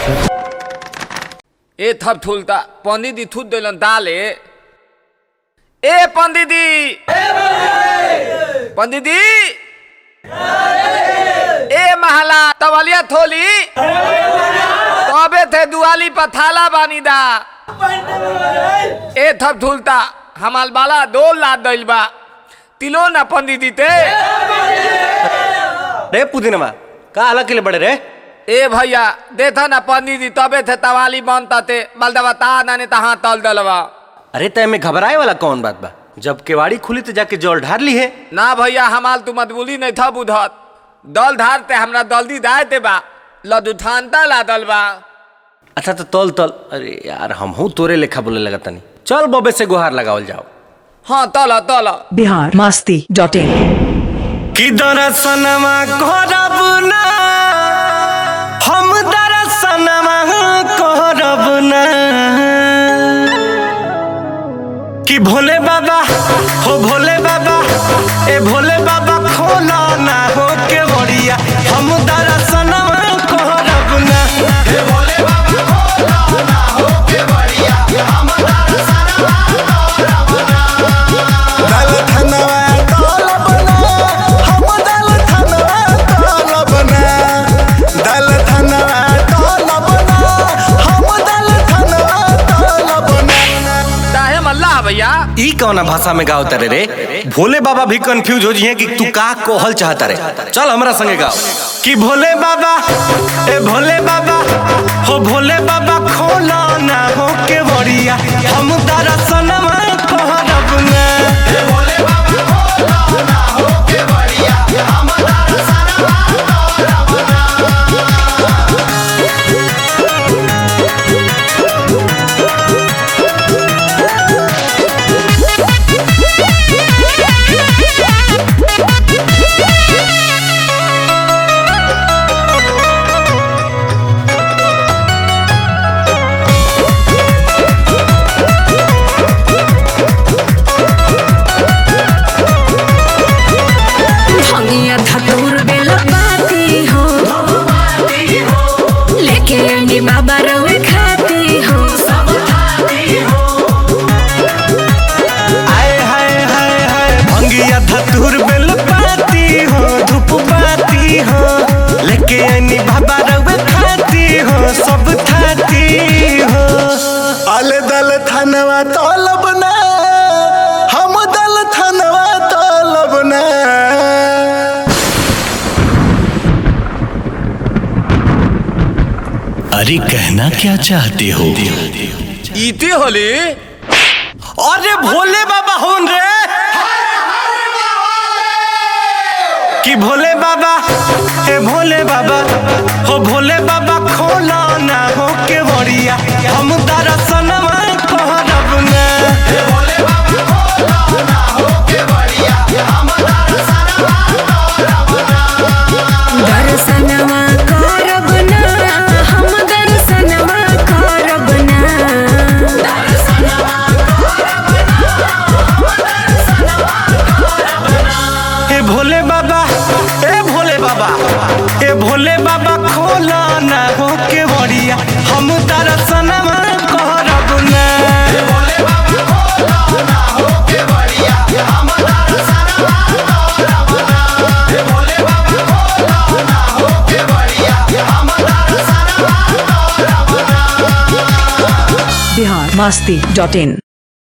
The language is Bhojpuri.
ए थप थुलता पंडित जी थूत दिलन दाले ए पंडित जी पंडित जी ए महला तवलिया थोली तबे थे दुआली पर थाला बानी दा ए थप थुलता हमाल बाला दो लाद दिल बा तिलो ना पंडित जी ते रे पुदीनमा का अलग के लिए बड़े रे ए भैया देखा ना पंडित जी तबे थे तवाली बनता ते बलदवा ता नाने तहाँ तल दलवा अरे तय में घबराए वाला कौन बात बा जब केवाड़ी खुली तो जाके जल ढार ली है ना भैया हमाल तू मतबुली नहीं था बुधत दल धारते हमरा दल्दी दायते बा लदुठानता ला दल बा अच्छा तो तल तल अरे यार हम हूँ तोरे लेखा बोले लगा तनी चल बबे से गुहार लगावल जाओ हाँ तल तल बिहार मस्ती डॉट इन कि दरसनमा करब ना हम दरसनमा करब ना कि भोले बाबा हो भोले बाबा ए भोले बाबा खोला ना हो के बड़िया हम दरसनमा करब ना हे भोले बाबा खोला ना हो के बड़िया हम दरसनमा करब ना दल धनवा तलब ना हम दल धनवा तलब ना दल धनवा तलब ना हम दल धनवा तलब ना चाहे मल्ला भैया ई कौना भाषा में गाओ तारे रे भोले बाबा भी कंफ्यूज हो जिए कि तू का कोहल चाहता रे चल हमरा संगे गाओ कि भोले बाबा ए भोले बाबा हो भोले बाबा खोला ना हो के बड़िया हम दरसनमा कहरब ना ए भोले बाबा खोला ना हो के बड़िया हम दरसनमा कहरब ना भंगिया धतूर बेल बाती हो लेके अंडी बाबा रवे खाती हो आए हाय हाय हाय भंगिया धतूर बेल पाती हो धूप पाती हो लेके आनी बाबा रवे खाती हो सब खाती हो अल दल धनवा तलब ना हम दल धनवा तलब ना अरे कहना क्या चाहते हो इती होली अरे भोले बाबा होन रे कि भोले बाबा ए भोले बाबा हो भोले बाबा खोला ना हो के बड़िया हम दरसनमा कहरब ना ए भोले बाबा खोला ना हो के बड़िया हम दरसनमा कहरब ना दर्शनवा करब ना हम दर्शनवा करब ना ए भोले बाबा ए भोले बाबा ए भोले बाबा खोला ना हो के बड़िया हम दर्शनमा करब ना ए भोले बाबा खोला ना हो के बड़िया हम दर्शनमा करब ना ए भोले बाबा खोला ना हो के बड़िया हम दर्शनमा करब ना बिहार मस्ती डॉट इन